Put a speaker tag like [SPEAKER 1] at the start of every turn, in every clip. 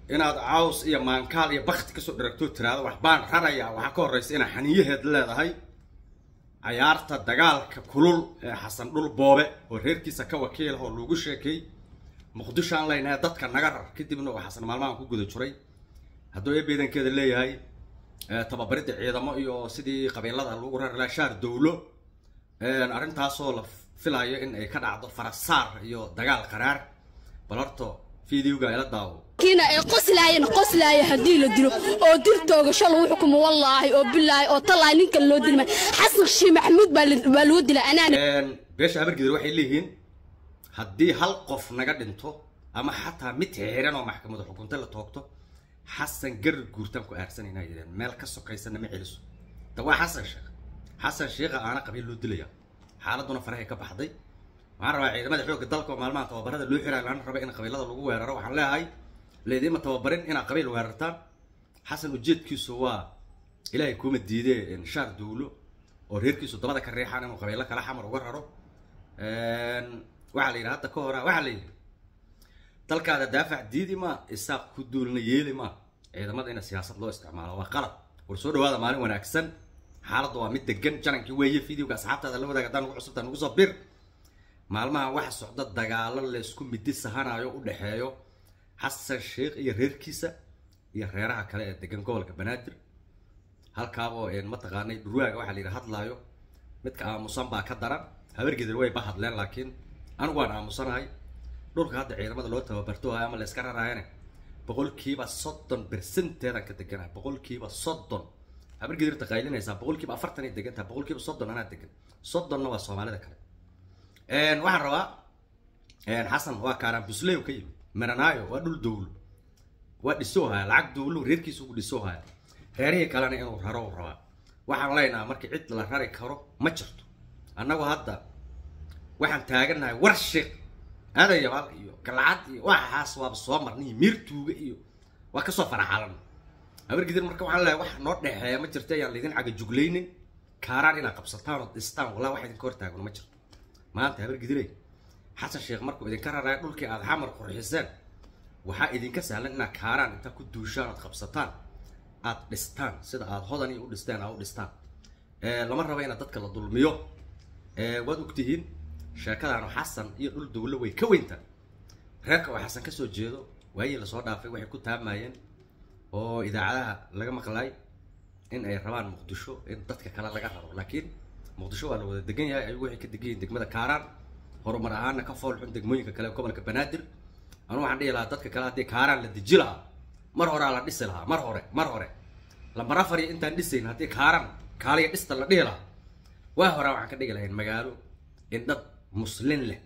[SPEAKER 1] inaad caws iyo maankaal iyo bakti kasoo dharagto tiraado wax baan rarayaa waxaa ka horraysa inaad xaniyaheed leedahay cayaarta dagaalka kulul ee xasan dhul boobe oo reerkiisa ka wakiilah oo lagu sheekay muqdisho aan leynahay dadka naga rar kadibna uu xasan maalmahan ku guda jiray hadduu eebeedankeeda leeyahay tababaridda ciidamo iyo sidii qabiilada lagu rari lahaa shaar dowlo arrintaasoo la filayo in ay ka dhacdo farasaar iyo dagaal qaraar bal horto videoga ila daawo
[SPEAKER 2] kiina ay qoslaayeen qoslaaya haddii la dilo oo dirtooga shal lagu xukumo wallaahi oo bilaahi oo talaahi ninkan loo dilma xasan shii maxamuud baa loo dila anaana
[SPEAKER 1] beesha habargidir waxay leeyihiin haddii hal qof naga dhinto ama xataa mid xiran oo maxkamadu xukunta la toogto xasan garar guurtaan ku aarsanayna yidhaheen meel ka sokaysana ma celiso da waa xasan sheekh xasan sheekha aana qabiil loo dilaya xaaladuna farahay ka baxday waxaan rabaa ciidamada xoogga dalka oo maalmaha tababarada loo xirayo lana raba in qabiilada lagu weeraro waxaan leeyahay leediima tababarin inaad qabiil weerartaan xasan ujeedkiisu waa ilaahay kuuma diidee shaar dowlo oo reerkiisu dabada ka reexaan inuu qabiilo kala xamar uga raro waxaa la yidhi hadda ka hora waxaa la yidhi dalkaada daafac diidi ma isaaq ku duulna yeeli ma ciidamada ina siyaasad loo isticmaalo waa qalad war soo dhawaada maalin wanaagsan xaaladda waa mid degan janankii weeye videoga asxaabtaada la wadaag haddaan ugu cusubtaa nugu soo bir maalmaha waxa socda dagaalo laysku midi sahanayo u dhexeeyo xasan sheekh iyo reerkiisa iyo reeraha kale ee degan gobolka banaadir halkaaboo mataqaanay dhurwaaga waxaa la yidhi hadlaayo midka aamusan baa ka daran habargedir way ba hadleen laakiin anigu waan aamusanahay dhulka hadda ciidamada loo tababarto ama la iska raraayane boqolkiiba soddon bersenteedaan ka deganahay boqolkiiba soddon habargedirta qaylinaysaa boqolkiiba afartanay degan tahay boqolkiiba soddon anaa degan soddonna waa soomaalida kale waxaan rabaa xasan waa kaaraan busley ka yimid maranaayo waa dhul dowlo waa dhisoo haya lacag dowlo reerkiisa ugu dhisoo haya reerihii kalena inuu raro u rabaa waxaan leynaha markii cid la rari karo ma jirto annagu hadda waxaan taaganahay war sheekh aadayabaal iyo galcad iyo waxaas waaba soo marnay miirtuuga iyo waa kasoo faraxalan habargidir marka waxaan leeyahay wax noo dhexeeya ma jirto ayaan laydin cagajuglaynin kaaraan inaad qabsataan oo dhistaan walaa wax idinka hortaagno ma jirto maanta habargidirey xasan sheekh markuu idinka raraya dhulkii aada xamar qurxiseen waxaa idinka sahlan inaad kaaraan intaa ku duushaan ood qabsataan aad dhistaan sida aada hodan iyo u dhisteen aad u dhistaan lama raba inaad dadka la dulmiyo waad ogtihiin sheekadaanu xasan iyo dhul dowlo way ka weyntaa reerka oo xasan kasoo jeedo waayii lasoo dhaafay waxay ku taamayeen oo idaacadaha laga maqlay in ay rabaan muqdisho in dadka kale laga rabo laakiin muqdisho waa la wada degan yahay ayagu waxay ka degan yihiin degmada kaaraan horumar ahaana ka fool xun degmooyinka kale gobolka banaadir anu waxaan dhihi lahaa dadka kale haddii kaaraan la deji lahaa mar horaa la dhisi lahaa mar hore mar hore lambar afar iyo intaan dhisayn haddii kaaraan kaaliya dhista la dhihi lahaa waa horaa waxaan ka dhigi lahayn magaalo in dad muslin leh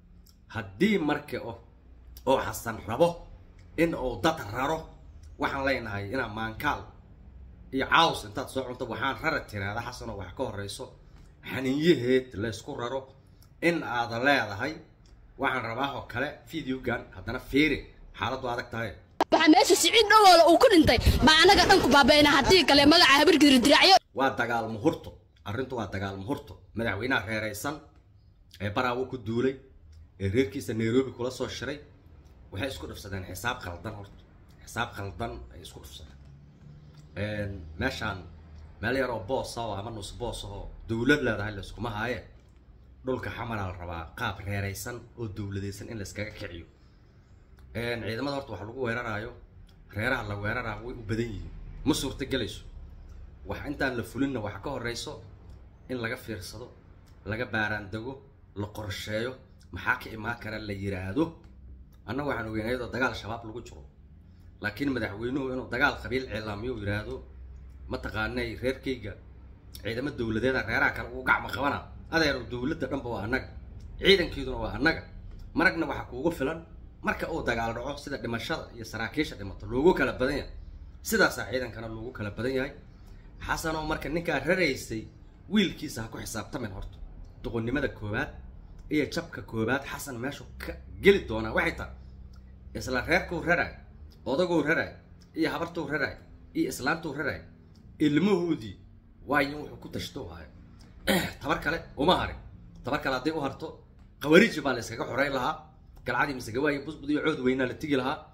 [SPEAKER 1] haddii marka oo xasan rabo in uu dad raro waxaan leenahay inaa maankaal iyo caws intaad soo cunto waxaan rara tiraada xasanoo wax ka horeyso xaniinyaheed laysku raro in aad leedahay waxaan rabaa oo kale videogan haddana fiiri xaaladdu adag tahay
[SPEAKER 2] waxaa meesha siciid dhowooda uu ku dhintay baa anaga dhan ku baabayna haddii kale magaca habargidir diracyo
[SPEAKER 1] waa dagaal muhurto arrintu waa dagaal muhurto madaxweynaha reeraysan ee baraawo ku duulay ee reerkiisa nairobi kula soo shiray waxay isku dhufsadeen xisaab khaldan horta xisaab khaldan ay isku dhufsadeen meeshaan meel yaroo boosa oo ama nus boos oo dowlad leedahay layskuma haaye dhulka xamaraa la rabaa qaab reeraysan oo dowladaysan in layskaga kiciyo ciidamada horta waxa lagu weeraraayo reeraha la weeraraa way u badan yihiin ma suurta gelayso wax intaan la fulinna waxa ka horeyso in laga fiirsado laga baaraandego la qorsheeyo maxaa ka imaan kara la yiraahdo annaga waxaan ogeyn ayadoo dagaal shabaab lagu jiro laakiin madaxweynuhu inuu dagaal qabiil cilaamiyo yiraahdo mataqaanay reerkayga ciidamo dowladeeda reeraha kale ugu gacmo qabana adeero dowladda dhanba waa annaga ciidankeeduna waa annaga maragna waxaa kuugu filan marka uu dagaal dhaco sida dhimashada iyo saraakiisha dhimato loogu kala badan yahay sidaasaa ciidankana loogu kala badan yahay xasanoo marka ninkaa raraysay wiilkiisa ha ku xisaabtamin horta doqonnimada koowaad iyo jabka koowaad xasan meeshu ka geli doonaa waxay tahay isla reerkuu raraay odaguu raraay iyo habartuu raraay iyo islaantuu raraay ilmahoodii waayo wuxuu ku tashto waayo tabar kale uma harin tabar kale hadday u harto qawariji baa la iskaga xoreyn lahaa galcadii misegawaayo busbud iyo cood weynaa la tigi lahaa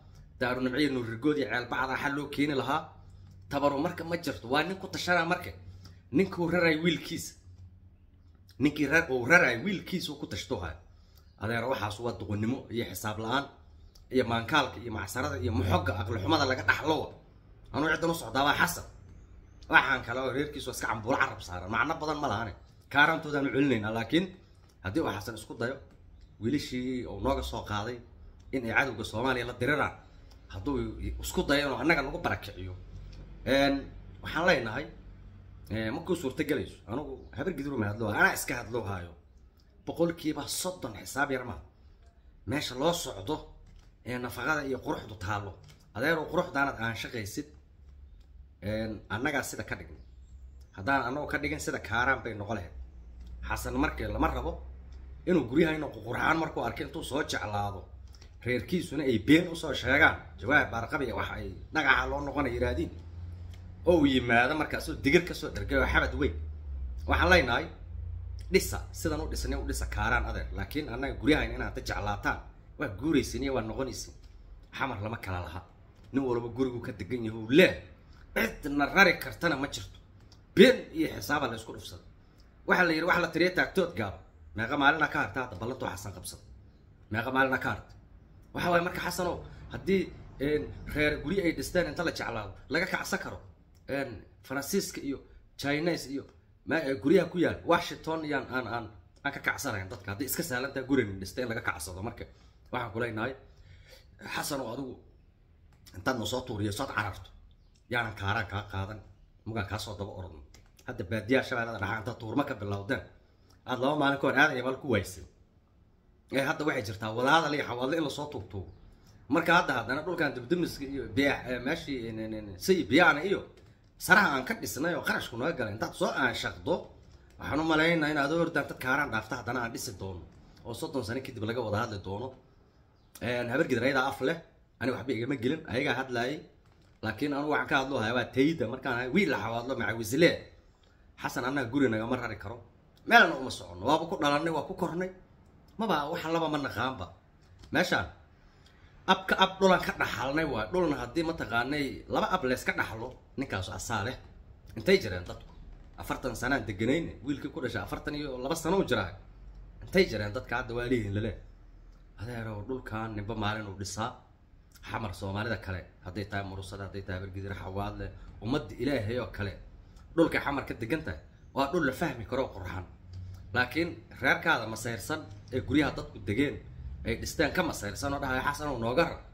[SPEAKER 1] daarunimciya nuurrigood iyo ceelbacda xal loo keeni lahaa tabaru marka ma jirto waa nin ku tashanaa marka ninkuu raraay wiilkiisa ninkii rar uu raraay wiilkiisa uu ku tashto haya adeer waxaas waa duqonnimo iyo xisaab la-aan iyo maankaalka iyo macsarada iyo muxogga aqlixumada laga dhaxlowa anuu ciddan u socdaabaa xasan waxaan kale oo reerkiisu iska cambuulo carab saaran macno badan ma lahane kaaraantoodaanu celinaynaa laakiin haddii uu xasan isku dayo wiilashii uu nooga soo qaaday in ay cadowga soomaaliya la diriraan hadduu isku dayo inuu annaga nagu barakiciyo waxaan leenahay markuu suurtagelayso anugu habar gidruma hadloo anaa iska hadloo haayo boqolkiiba soddon xisaab yar maa meesha loo socdo ee nafaqada iyo quruxdu taallo adeerow quruxdaanad aan shaqaysid annagaa sida ka dhigna haddaan annagoo ka dhigin sida kaaraan bay noqo lahayd xasan markii lama rabo inuu guryahayna ququrxaan markuu arkay intuu soo jeclaado reerkiisuna ay been usoo sheegaan jawaab baarqabiya wax ay dhagaxa loo noqona yidhaahdiin oo uu yimaado markaasoo digir kasoo dhergay oo xabad weyn waxaan leenahay dhisa sidan u dhisnay u dhisa kaaraan adeer laakiin annaga guryahayna inaad ta jeclaataan waa guuraysin iyo waa noqonaysin xamar lama kala laha nin walba gurigu ka degan yahay uu leeh cidna rari kartana ma jirto been iyo xisaaba la isku dhufsada waxaa la yidhi waxa la tiriya taagtood gaaba meeqa maalina ka harta hadda ballantuu xasan qabsada meeqa maalina ka harta waxa waaye marka xasanow haddii reer guryo ay dhisteen inta la jeclaado laga kacsan karo faransiiska iyo chinese iyo guryaha ku yaal washington yaan aan aan aan ka kacsanayn dadka haddii iska saalantaa gurina dhista in laga kacsado marka waxaan ku leenahay xasanow adigu intaad noo soo tuuriyo sood cararto yaanan kaaraan kaa qaadan mugaan kaa soo daba orodno hadda baadiyaha shabeellada dhaxaa intaad tuurma ka bilowdeen aada laba maalin ka hor aadan iyo mal ku waysay ee hadda waxay jirtaa wadaadal iyo xawaadle in lasoo tuugtuugo marka hadda haddana dhulkan dibdimiska iyo biya meeshii say biyaana iyo saraha aan ka dhisnay oo qarashku naga galay intaad soo aanshaqdo waxaan u malaynaa in adoo ordaan dad kaaraan dhaafta haddana aan dhisi doono oo soddon sano kadib laga wada hadli doono habargidar ayadaa af leh aniga waxba igama gelin ayagaa hadlaayay laakiin anugu waxaan ka hadlo haya waa tayda markaan ahay wiil la xawaadlo macawisle xasan annaga guri nagama rari karo meelna uma soconno waaba ku dhalanay waa ku kornay maba waxa laba ma naqaanba meeshaan abka ab dhulan ka dhaxalnay waay dhulna haddii mataqaanay laba ab leeska dhaxlo ninkaasu asaa leh intay jireen dadku afartan sanaan deganayne wiilkii ku dhashay afartan iyo laba sano u jiraa intay jireen dadka hadda waa lihiin lale adeerow dhulkan ninba maalin uu dhisaa xamar soomaalida kale hadday tahay murusada hadday tahay bargidira xawaadle ummadda ilaahay oo kale dhulka xamar ka degan tahay waa dhul la fahmi karo qurxan laakiin reerkaada masayrsan ee guryaha dadku degeen ay dhisteen ka masayrsan oo dhahay xasan oo nooga rar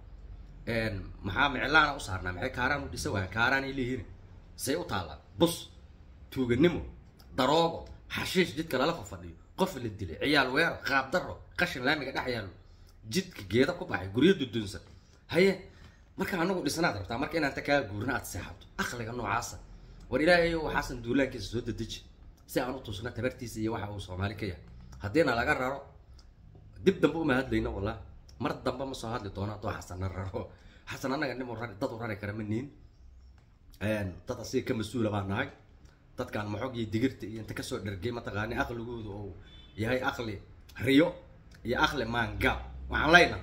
[SPEAKER 1] maxaa miclaana u saarnaa maxay kaaraan u dhisa waayaan kaaraan ay leeyihiin say u taallaan bus tuuganimo daroogo xashiish jidka lala fafadhiyo qof la dilay ciyaal weero qaab daro qashin laamiga dhex yaallo jidka geeda ku baxay guryo dudunsan haye marka anagu dhisnaad rabtaa marka inaan ta kaa guurna aad seexato aqliga noocaasa war ilaahay ow xasan duulaankiisa soo dedeji si aan u tusna tabartiisa iyo waxa uu soomaali ka yahay haddiina laga raro dib dambe uma hadlayno wallah mar dambe ma soo hadli doono haddoo xasanna raro xasan annaga nin rari dad u rari kara ma niin dad asiga ka mas-uula baan nahay dadkaan maxoog iyo digirta iyo inta kasoo dhergay mataqaani aqligooda oo yahay aqli riyo iyo aqli maangaab waxaan leynahay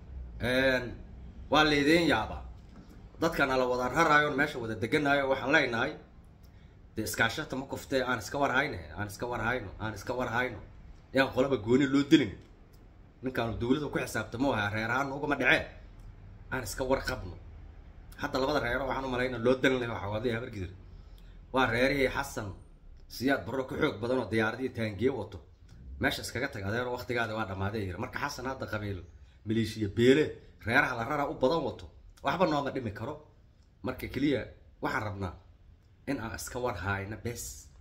[SPEAKER 1] waa laydin yaabaa dadkana la wada raraayo meesha wada deganaayo waxaan leenahay dee iskaashata ma kuftee aan iska warhayne aan iska warhayno aan iska warhayno yaan qolaba gooni loo dilin ninkaanu dawladda ku xisaabtamo aha reer ahaan ugama dhaceen aan iska warqabno hadda labada reero waxaan u malayna loo dalin lahay xawaadiya habargidir waa reerihii xasan siyaad barro ka xoog badan oo diyaaradii taangiye wato meesha iskaga tag adeero waqtigaada waa dhamaaday yiri marka xasan hadda qabiil maleeshiya beele reeraha la raraa u badan wato waxba nooma dhimi karo marka keliya waxaan rabnaa in aan iska war hayno bes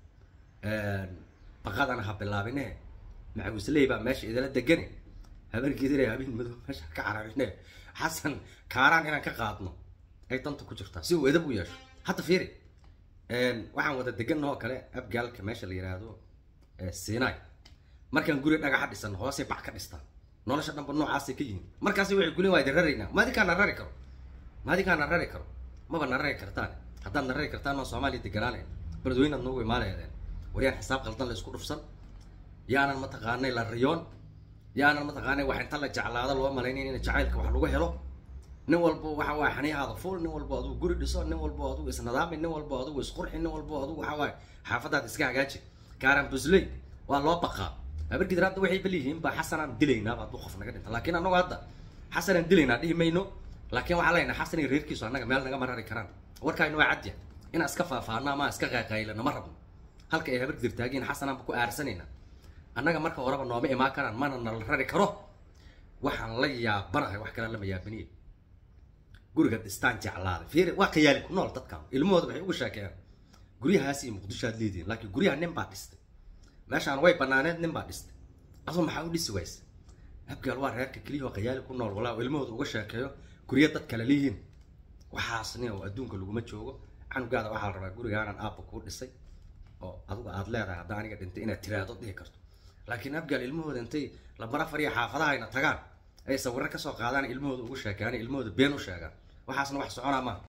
[SPEAKER 1] baqadana ha bilaabine macawisley baa meesha idala degane habargidire habeen madow meesha ka cararine xasan kaaraan inaan ka qaadno ay danta ku jirtaa si uu edab u yeesho hadda fiiri waxaan wada deganna oo kale abgaalka meesha la yiraahdo sinai markaan guri dhagaxa dhisan hoosay bac ka dhistaan nolosha dhanba noocaasay ka yihiin markaasi waxay kulin waa idin raraynaa maadinkaa na rari karo maadinkaa na rari karo maba na rari kartaan haddaad na rari kartaan maa soomaaliya deganaanayn beledweynaad noogu imaanaydeen waryaan xisaab qaldan la isku dhufsan yaanan mataqaanay la riyoon yaanan mataqaanay wax inta la jeclaado loo malaynayn in jacaylka wax lagu helo nin walbo waxa waaye xaniyahaada fuul nin walbo adugu guri dhiso nin walbo adugu isnadaami nin walbo adugu isqurxi nin walbo adugu waxa waaye xaafadaada iska hagaaji kaaran busley waa loo baqaa habarkidir hadda waxay baliyihiin baa xasanaan dilaynaa hadduu qof naga dhinta laakiin annagu hadda xasanaan dilaynaa dhihi mayno laakiin waxaa leenahay xasan iyo reerkiisu annaga meel naga marari karaan warkaaynu waa cadya inaan iska faafaano ama iska qaaqaylano ma rabno halka ay habarkidir taagiin xasanaanba ku aarsanayna annaga marka horeba nooma imaan karaan mana nala rari karo waxaan la yaabanahay wax kale lama yaabaniye guriga dhistaan jeclaaday fiiri waa khiyaali ku nool dadkan ilmahooda waxay ugu sheekeeyaan guryahaas iyo muqdisho aad leedihin laakiin guryaha nin baa dhistay meeshaan way banaaneed nin baa dhistay aduu maxaa u dhisi waysa habgaal waa reerka keliya oo khiyaali ku nool walaa ilmahooda uga sheekeeyo gurya dad kale leeyihiin waxaasni oo adduunka laguma joogo canugaada waxaa la rabaa gurigaanan aabba kuu dhisay oo adigu aad leedahay hadda aniga dhintay inaad tiraado dhihi karto laakiin abgaal ilmahooda intay labara fariya xaafadahayna tagaan ay sawirro kasoo qaadaan ilmahooda ugu sheekeeyaan ilmahooda been u sheegaan waxaasna wax soconaa maaha